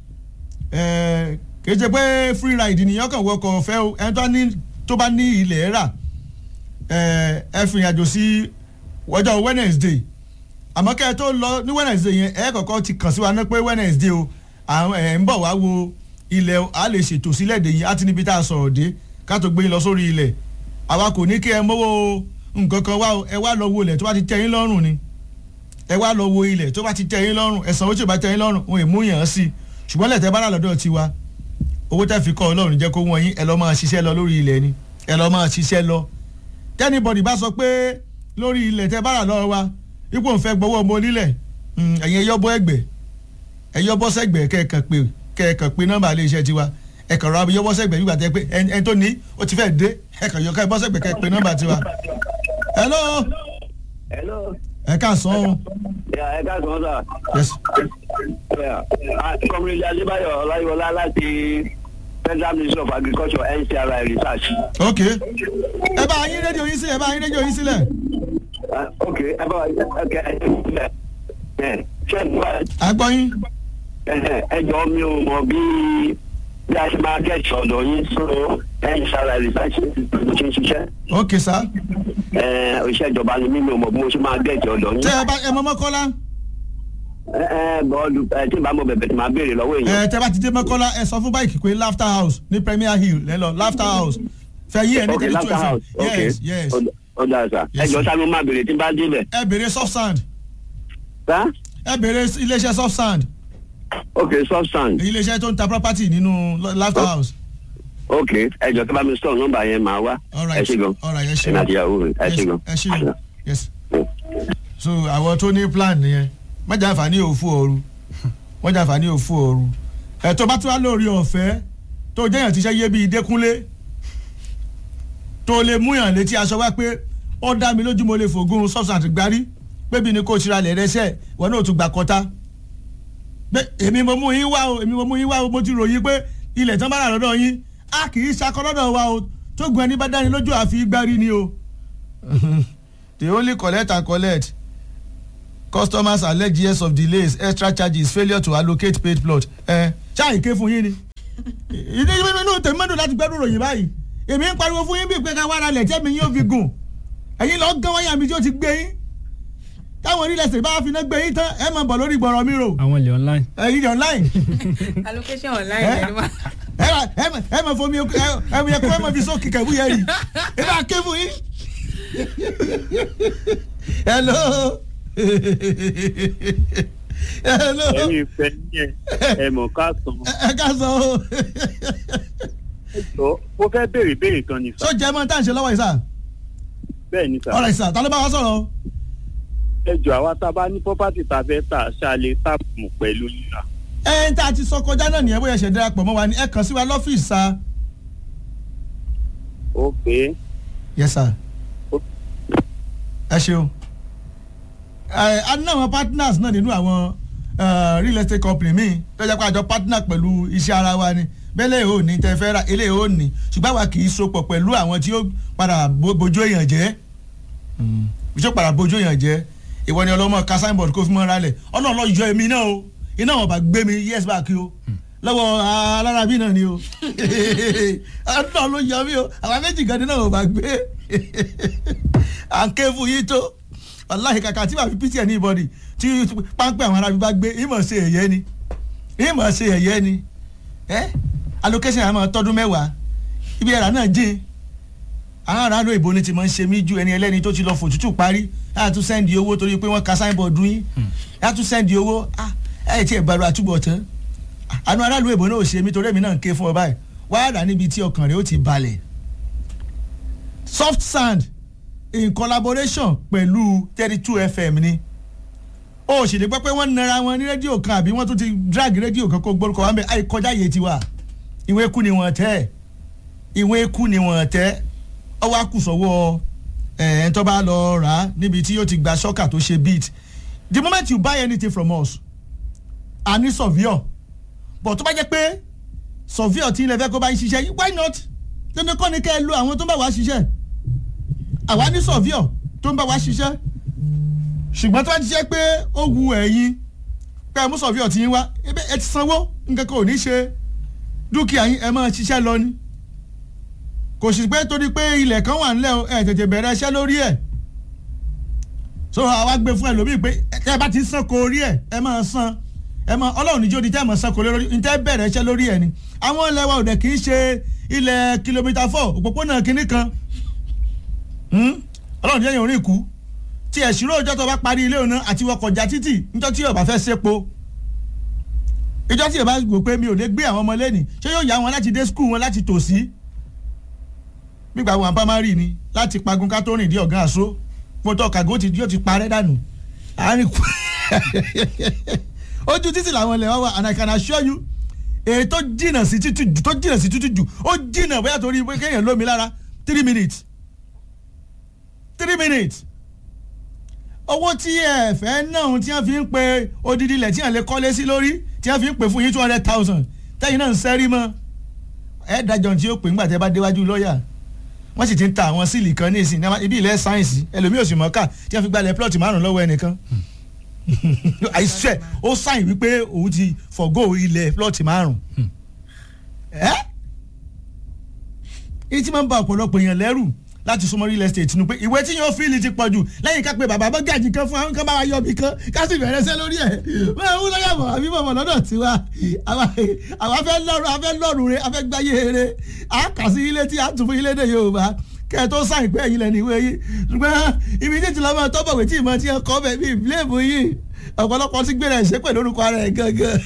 ẹ kì í ṣe pé free ride nìyẹn kàn wọkọ̀ ọ̀fẹ́ o ẹni tó ní tó bá ní ilẹ̀ rà ẹ ẹ fi ìrìnàjò sí ọjọ́ Wednesday àmọ́ kẹ́ ẹ tó lọ ní Wednesday yẹn ẹ kọ́kọ́ ti kàn sí wa ní pé Wednesday o àwọn ẹ̀ ń bọ̀ wá wo ilẹ̀ o, a lè ṣètò sílẹ̀ dè yín á ti níbi tá a sọ̀rọ̀ dé ká tó gbé yín lọ sórí ilẹ̀ àwa kò ní kí ẹ mówó nǹkan kan wá o ẹ wá lọ wo ilẹ̀ tó bá ti tẹ́ yín lọ́rùn ni ẹ wá lọ wo ilẹ̀ tó bá ti tẹ́ yín lọ́rùn ẹ̀sán owó tí ò bá tẹ́ yín lọ́rùn òun èmú yàn án sí i ṣùgbọ́n lẹ́tẹ̀ bá rà lọ́dọ̀ tiwa owó tẹ́ fi kọ́ ọlọ́run jẹ́ kó wọ́n yín ẹ lọ́ máa ṣiṣẹ́ lọ lórí ilẹ̀ ni ẹ lọ́ máa ṣiṣẹ́ lọ tẹ́nibọ̀dì bá sọ pé lórí ilẹ̀ tẹ́ bá rà lọ́wọ́ wa ipò ń fẹ́ gbowó ọmọ onílẹ̀ mm, ẹ̀yin ẹ̀yọ́bọ̀ ẹgbẹ̀ ẹ̀yọ́bọ̀ sẹ́gbẹ̀ kẹ́ẹ̀kan pé kẹ́ẹ̀kan pé nọ́mbà ilé iṣẹ́ tiwa ẹ̀kan rọ abiyọ́bọ̀ sẹ́gbẹ̀ nígbà tẹ́ pé ẹni ẹni tó ní ó ti fẹ́ dé ẹ̀kan yọ kẹ́ẹ̀ bọ́ sẹ́gbẹ̀ kẹ́ẹ̀ pé nọ́mbà tiwa. hello Hello. ẹ ká sàn o. Yeah, ẹ káàsán sà. yes Yeah. Ah, Comrade Adébáyọ̀ Ọláyíwọlá láti Federal Ministry of Agriculture NCRI Research. ok ẹ bá yín rédíò yín sílẹ̀ ẹ bá yín rédíò yín sílẹ̀ Ah, Ok, ẹ bá wa ok ẹ ẹ ṣe ń bá àgbọ̀ yín ẹ jọ mi ò mọ bí bí a ṣe máa gẹ̀ẹ́sì ọ̀dọ̀ yín sọ NCRI Research ló ṣe ń ṣiṣẹ́. ok sá Ẹ, Òṣìṣẹ́ ìjọba ni mí mi ò mọ bí mo ṣe máa gẹ̀ẹ́sì ọ̀dọ̀ yín. tẹ ẹ bá ẹ mọ mọ́kọ́lá Ẹ ẹ bọ́ọ̀lù ẹ tí n bá mọ bẹ̀bẹ̀ tí màá béèrè lọ́wọ́ èèyàn. ẹ tẹ bá ti dé mọ́kọ́lá ẹ sọ fún báyìí pé laughter house ní premier hill lẹ́ lọ laughter house fẹ́ yí ẹ ní ok tẹ̀lé two laughter fm house ok yes yes ó dáa sá ẹ Yes, jọ sir. sá mi máa béèrè tí n bá débẹ̀. ẹ béèrè soft sand sá ẹ béèrè iléeṣẹ́ soft sand ok soft sand iléeṣẹ́ tó ń ta property nínú laughter Oh. house ok ẹ jọ tí bá mi sọ nọ́mbà yẹn máa wá all ẹ right ṣe gan all right ẹ ṣe ẹ àti ìyàwó rẹ ẹ yes ṣe gan. ẹ ṣe gan yes so àwọn tó ní plan nìyẹn mọ́jà àǹfààní òfu ooru mọ́jà àǹfààní òfu ooru ẹ̀ tó bá tún wá lórí ọ̀fẹ́ tó jẹ́yàn ti ṣe yé bíi dẹ́kunlé tó lè múyàn létí aṣọ wá pé ó dá mi lójú mo lè fògùn substance gbárí pébi ni kò tira lẹ̀ rẹsẹ̀ wọn náà tún gbà kọta pé èmi mo mú yín wá o èmi mo mú yín wá o mo ti ròyìn pé ilẹ̀ tán bá rà lọ́dọ̀ yín a kì í sakọ lọ́dọ̀ wa o tó gun ẹni bá dání lójú àfi gbárí ni o. the only collect and collect customers allege years of delays extra charges failure to allocate paid plot ẹ ṣáà ké fún yín ni ìdí inú tèmi mẹ́dùn láti gbẹ́rù ròyìn báyìí èmi ń pariwo fún yín bíi pé ká wá ara lẹ̀ tẹ́mi yóò fi gùn ẹ̀yin lọ gán wáyà mi tí ó ti gbé yín táwọn onílẹ̀ sèé bá fi iná gbé yín tán ẹ máa bọ̀ lórí gbọ̀rọ̀ mi rò àwọn ilé online. ẹ̀yin ní online allocation online Eh? ẹni wá. ẹ máa ẹ máa ẹ máa fomi ẹ ẹ máa yẹ kó ẹ máa fi sókè kẹ̀wú yẹn rí ẹ máa ké fún yín. hello hello ẹ̀yin ìfẹ́ yẹn ẹ mọ̀ ká sàn. ẹ ká sọ o jọ mo fẹ́ béèrè béèrè kan ní sà so jẹ́ mọ́ tá à ń ṣe lọ́wọ́ yìí sà bẹ́ẹ̀ ni sà ọ̀rẹ́ sà ta ló bá wa sọ̀rọ̀ ẹ jọ àwa tá a bá ní property tá a fẹ́ tà ṣáàlẹ̀ táàpù pẹ̀lú lílà. ẹ ń tá a ti sọ kọjá náà nìyẹn bóyá ṣe darapọ̀ mọ́ wa ni ẹ kàn sí wa lọ́fíìsì sa. ok yes sir ẹ ṣeun ẹ a ní àwọn partners náà nínú àwọn eh, real estate company míì tó jẹ́ pé àjọ partner pẹ̀lú iṣẹ́ ara wa ni bẹ́lẹ̀ ò ní tẹ fẹ́ ra eléyìí ò ní ṣùgbọ́n àwa kì í sopọ̀ pẹ̀lú àwọn tí ó padà bo- bojú èèyàn jẹ́ tí ó padà bojú èèyàn jẹ́ ìwọ ni ọlọ́mọ ká signboard kó fi mọ́ ra lẹ̀ ọlọ́run lọ yọ èmi náà o iná wọn bá gbé mi yes back o lọ́wọ́ alárábí náà ni o ọlọ́run ló yọ mí o àwọn méjì gan ni náà wọn bá gbé à ń ké fún yín tó wàláhì kàkà tí màá fi pítì ẹ̀ ní ìbọ̀dì tí páńpẹ́ àwọn arábí bá gbé ìmọ̀ ṣe ẹ̀yẹ ni ìmọ̀ ṣe ẹ̀yẹ ni ẹ́ allocation àmọ́ tọdún mẹ́wàá ibi ẹ̀rà náà jìn àwọn aráàlú ìbò ni ti máa ń ṣe mí ju ẹni ẹlẹ́ni tó ti lọ fòtútù parí á tún sẹ́ndì owó torí pé wọ́n ka signboard yín á tún sẹ́ndì owó ẹ̀ tí ẹ̀ bá ro àtúbọ̀ tán àánú aráàlú ìbò náà ò ṣe mí torí èmi náà ń ké fún ọ báyìí wàá rà níbi tí ọkàn rẹ̀ ó ti balẹ̀ soft sand in collaboration pẹ̀lú thirty two fm ni ó sì lè gbọ́ pé wọ́n nara wọn ní rédíò kan àbí wọ́n tún ti drag rédíò kan kó gbórúkọ wọn bẹ́ẹ̀ àìkọjá yìí ti wà ìwé ikú ni wọ́n tẹ́ ìwé ikú ni wọ́n tẹ́ ọwọ́ àkùsọ̀wọ́ ẹ̀ ẹ̀ tó bá lọ rà á níbi tí yóò ti gba ṣọ́kà tó ṣe beat the moment you buy anything from us a ní surveyor but tó bá jẹ́ pé surveyor tí ilẹ̀ fẹ́ kó bá ń ṣiṣẹ́ why not dandan kọ́ ni kẹ́ ẹ lo àwọn tó ń bá wa ṣiṣẹ́ àwa ní surveyor tó ń bá wa ṣiṣẹ́ ṣùgbọ́n tó bá ti jẹ́ pé ó wu ẹ̀yin pé ẹ mú surveyor tí yín wá ebe ẹ ti sanwó nǹkan kan ò ní ṣe dúkìá yín ẹ máa ṣiṣẹ́ lọ ni kò sì pé torí pé ilẹ̀ kan wà nílẹ̀ o, ẹ tètè bẹ̀rẹ̀ iṣẹ́ lórí ẹ̀ so àwa gbé fún ẹlòmíì pé ẹ bá ti san kó orí ẹ̀ ẹ máa san ẹ máa ọlọ́run níjó di tẹ́ ẹ máa san kó lórí ní tẹ́ bẹ̀rẹ̀ iṣẹ́ lórí ẹ̀ ni àwọn ilẹ̀ wa ò dẹ̀ kì í ṣe ilẹ̀ kìlómítà four òpópónà kínní kan Hmm? ọlọ́run jẹ́ yẹn orí ìkú tí ẹ̀sìnrò ọjọ́ tó bá parí ilé òun náà àti wọkọ̀já títì níjọ́ tí ọba fẹ́ sépo ìjọ́ tí ọba gbò pé mi ò lè gbé àwọn ọmọ lẹ́nì ṣé yóò yá wọn láti dé skul wọn láti tòsí gbígbà wọn pamari ni láti pagun ká tó rìn dé ọ̀gá àṣọ fótó kàgó ti yóò ti parẹ́ dànù àárín kù ojú títì làwọn ilẹ̀ wá wà and I can assure you èyí tó jìnnà sí títì jù tó jìnnà sí títì jù ó jìnnà bóyá torí pé kéèyàn lómi lára three minutes three minutes owó tí ẹ fẹ́ náà tí wọ́n fi ń pe odidi ilẹ̀ tí wọ́n lè kọ́lé sí lórí tí wọ́n fi ń pè fún yín two hundred thousand tẹ́yìn náà ń sẹ́rí mọ́ ẹ dájọ́ tí ó pè ńgbà tẹ́ bá déwájú lọ́ọ̀yà wọ́n sì ti ń ta àwọn síìlì kan ní ìsìn ibi ilẹ̀ sáyẹ̀nsì ẹlòmíì òsì mọ́ká tí wọ́n fi gbalẹ̀ plọ́ọ̀tì márùn lọ́wọ́ ẹnìkan àìsẹ́ ó sáyìn wípé òun ti fọ̀gọ́ ilẹ̀ plọ́ọ̀tì márùn ẹ́ èyí tí máa ń ba ọ̀pọ̀lọpọ̀ èèyàn lẹ́rù láti súnmọ́ real estate nu pé ìwé tí yóò fíìlì ti pọ̀ jù lẹ́yìn ká pé bàbá bọ́gàjì kan fún àwọn kan bá wa yọ ibì kan ká sì bẹ̀rẹ̀ sẹ́ lórí ẹ̀ wọ́n ń lọ́yà bọ̀ àbí bọ̀bọ̀ lọ́dọ̀ tiwa àwa fẹ́ lọ́rùn afẹ́ lọ́rùn re afẹ́ gbáyé eré a kà sí ilé tí a tún fún ilé dè Yorùbá kẹ́ ẹ tó sáyìn pé ẹ̀yin lẹ́nu ìwé yìí ṣùgbọ́n ibi tí ìtìlọ́mọ tọ́bọ̀wé tí ìmọ̀ tí ẹ kọ́ bẹ̀ bí ìbílẹ̀mù yìí ọ̀pọ̀lọpọ̀ ti gbéra ẹ̀ṣẹ́ pẹ̀lú orúkọ ara ẹ̀ gangan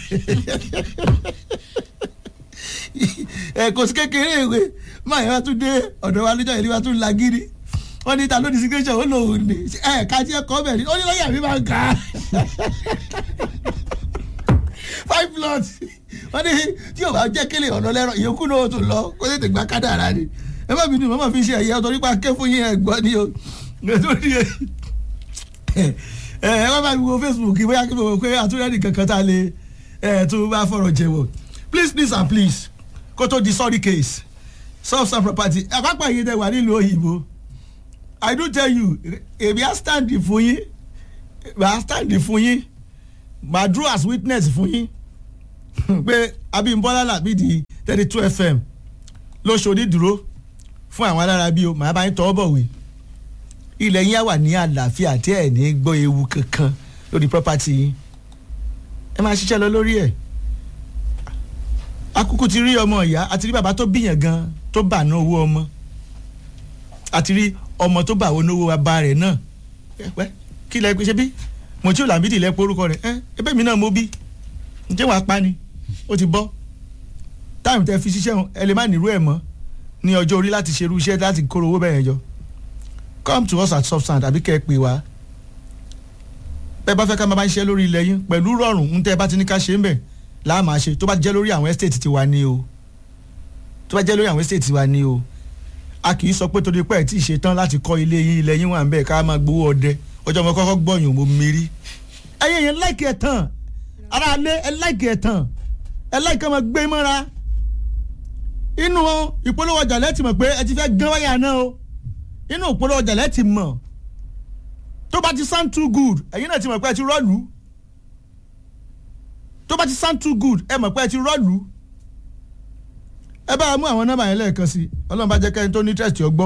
ẹ kò sí kékeré ìwé máa yẹn wá tún dé ọ̀dọ̀ wa níjọ́ ìlú wa tún lagiri wọ́n ní ta ló ní signature ó lòun ní ẹ ká tí ẹ kọ́ bẹ̀ ní ó ní lọ́yà mi máa ń kà á five plots wọ́n ní tí yóò bá jẹ́ kélé ọ̀nà lẹ́rọ ìyókù náà ó tún lọ kó tètè gba kádàrá ni ẹ má bínú mọ́mọ́ fi ṣe ẹ̀yẹ ọ̀tọ̀ nípa ké fún yín ẹ̀gbọ́n ni o nítorí ẹ ẹ wá bá mi wo facebook bóyá kí n mọ̀ pé àtúnyẹ̀ nìkan kan tá a lè ẹ tó bá fọ̀rọ̀ jẹ̀wọ̀ please please and please kó tó di sorry case soft sand property àpapọ̀ yìí dẹ̀ wà nílùú òyìnbó i do tell you èmi á stand fún yín màá stand fún yín màá dúró as witness fún yín pé abimbola làbídì thirty two fm ló ṣòdì dúró fún àwọn alára bí o màá bá yín tọ́ bọ̀wé ilẹ̀ yín á wà ní àlàáfíà tí ẹ̀ ní gbọ́ ewu kankan lórí property yín ẹ máa ṣiṣẹ́ lọ lórí ẹ̀ akuku ti rí ọmọ ìyá àti rí bàbá tó bíyàn gan tó bà ná owó ọmọ àti rí ọmọ tó bà owó náwó bàbá rẹ̀ náà ẹ pẹ́ kí lẹ ṣe bí mo tí ò làbídì lẹ porúkọ rẹ̀ ẹ ẹbẹ́ mi náà mo bí ǹjẹ́ wàá pa ni ó ti bọ́ táìmù tẹ fi ṣiṣẹ́ ẹ lè má nírú ẹ̀ mọ́ ní ọjọ́ orí láti ṣerú iṣẹ́ láti kóró owó bẹ́ẹ̀ jọ come to us at substand àbí kẹ́ ẹ pè wá bẹ́ẹ̀ bá fẹ́ ká máa bá ń ṣiṣẹ́ lórí ilẹ̀ yín pẹ̀lú rọrùn ń tẹ́ ẹ bá ti ní ká ṣe ń bẹ̀ láà máa ṣe tó bá jẹ́ lórí àwọn estate ti wa ni o tó bá jẹ́ lórí àwọn estate ti wa ni o a kì í sọ pé torí pé ẹ̀ tí ì ṣe tán láti kọ́ ilé yín ilẹ̀ yín wà ń bẹ̀ ká máa gbowó ọdẹ ọjọ́ mo kọ́kọ́ gbọ̀yìn mo mérí ẹ̀yẹ yẹn láìkì ẹ̀ tán ara alẹ́ ẹ̀ láìkì ẹ̀ tán ẹ̀ láìkì ẹ̀ máa gbé mọ́ra inú ìpolówó ọjà lẹ́tì mọ̀ pé ẹ ti fẹ́ gán wáyà náà o inú ìpolówó ọjà lẹ́tì mọ̀ tó bá ti sound too good ẹ̀yin náà ti mọ̀ pé ẹ ti rọ́ọ̀lù tó bá ti sound too good ẹ mọ̀ pé ẹ ti rọ́ọ̀lù ẹ bá mú àwọn nọ́mbà yẹn lẹ́ẹ̀kan sí ọlọ́run bá jẹ́ kẹ́ni tó ní interest ọ gbọ́.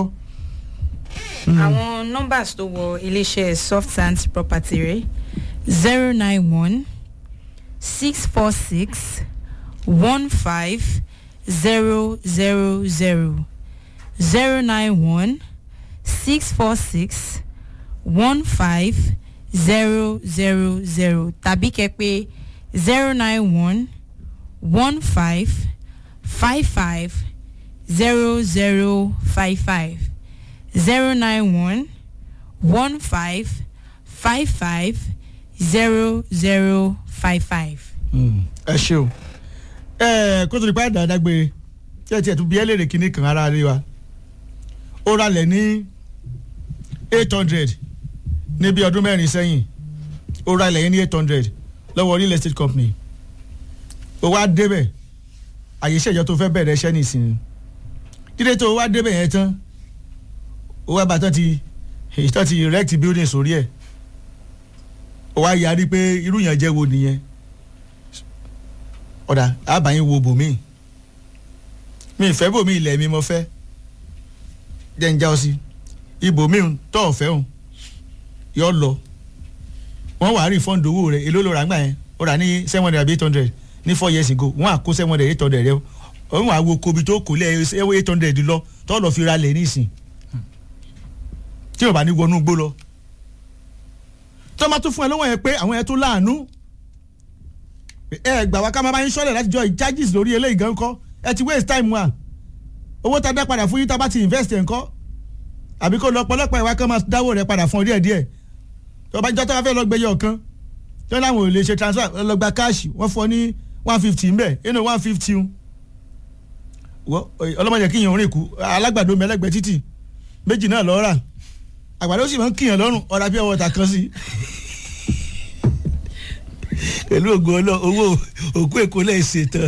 àwọn numbers tó wọ iléeṣẹ́ soft sand property rẹ̀ zero nine one six four six one five zero zero zero zero nine one six four six one five zero zero zero tàbí kẹ́ pè zero nine one one five five five zero zero five five zero nine one one five five five zero zero five five. ẹ ṣe o ẹ kó tó di pa dáadágbére tí ẹ tiẹ̀ tún bí ẹ léèrè kíní kan ara rí wa ó ralẹ̀ ní eight hundred ní bí ọdún mẹ́rin sẹ́yìn ó ralẹ̀ yẹn ní eight hundred lọ́wọ́ real estate company ó wá débẹ̀ àyè ìṣèjọ tó fẹ́ bẹ̀rẹ̀ iṣẹ́ nìsín dídé tó wá débẹ̀ yẹn tán ó wá bàtán ti ìtàn ti erect building sórí ẹ̀ ó wá yarí pé irú yẹn jẹ́ wo nìyẹn ọ̀dà àbáyín wo bòmí mi ìfẹ́ bòmí ilẹ̀ mi mo fẹ́ jẹ́ ń já ọ sí ibòmí tó ọ̀fẹ́ òun yọ lọ wọ́n wàá rí fọ́ǹdì owó rẹ̀ èló ló rà ńgbà yẹn ó rà ní seven hundred àbí eight hundred ní four years ago wọ́n á kó seven hundred eight hundred rẹ̀ wọ́n á wo kobi tó kò lẹ́ eight hundred lọ tó lọ́ọ́ fi ra lẹ̀ nísìn tí o bá ní wọnú gbó lọ tó máa tún fún ẹ lọ́wọ́ yẹn pé àwọn yẹn tó láàánú ẹ gbà wá ká máa bá yín sọ́lẹ̀ láti jọ charges lórí eléyìí gan kọ́ ẹ ti waste time wa owó tá a dá padà fún yín tá a bá ti invest ẹ̀ ńkọ́ àbí kó lọ pọlọpọ ìwà kan máa dáwó rẹ padà fún ọ díẹ̀ díẹ̀ tó bá jọ tó bá fẹ́ lọ gbé yọ kan tó láwọn ò lè ṣe transfer lọ gba káàṣì wọ́n fọ ní one fifty ń bẹ̀ inú one fifty ń ọlọ́mọdé kíyàn orin kù alágbàdo mẹlẹ́gbẹ̀ẹ́ títì méjì náà lọ́ọ́ rà àgbàdo sì máa ń kíyàn lọ́rùn ọ̀rá pure water kan sí pẹ̀lú ògo ọlọ́ owó òkú èkó lẹ́ẹ̀ ṣètàn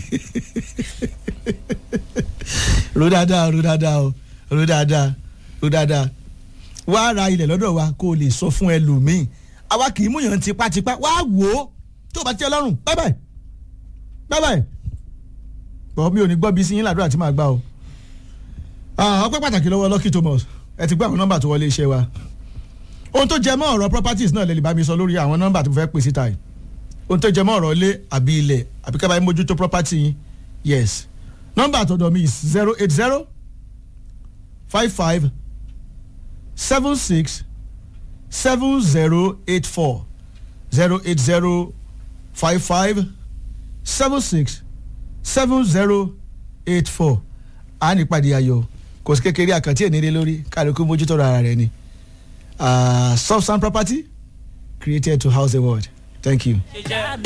ro dáadáa ro dáadáa o ro dáadáa ro dáadáa wá ra ilẹ̀ lọ́dọ̀ wa kó o lè sọ fún ẹlòmíì àwa kì í múyàn tipátipá wá wò ó tó bá tiẹ̀ lọ́rùn bye bye bye bye bọ́ mi ò ní gbọ́ bí sí yín làdúrà tí màá gbà o ọpẹ́ pàtàkì lọ́wọ́ Lucky Thomas ẹ ti gbọ́ àwọn nọ́mbà tó wọlé iṣẹ́ wa ohun tó jẹ mọ́ ọ̀rọ̀ properties náà lè lè bá mi sọ lórí àwọn nọ́mbà tó fẹ́ pè síta yìí ohun tó jẹ mọ́ ọ̀rọ̀ ilé àbí ilẹ̀ àbí kẹ́ bá yín mójútó property yín yes nọ́mbà àtọ̀dọ̀ mi is zero eight zero five five seven six seven zero eight four zero eight zero five five seven six seven zero eight four a ní ìpàdé ayọ̀ kò sí kékeré àkàntì ènìyàn lórí kálukú mójútó ara rẹ̀ ni soft sand property created to house the world thank you.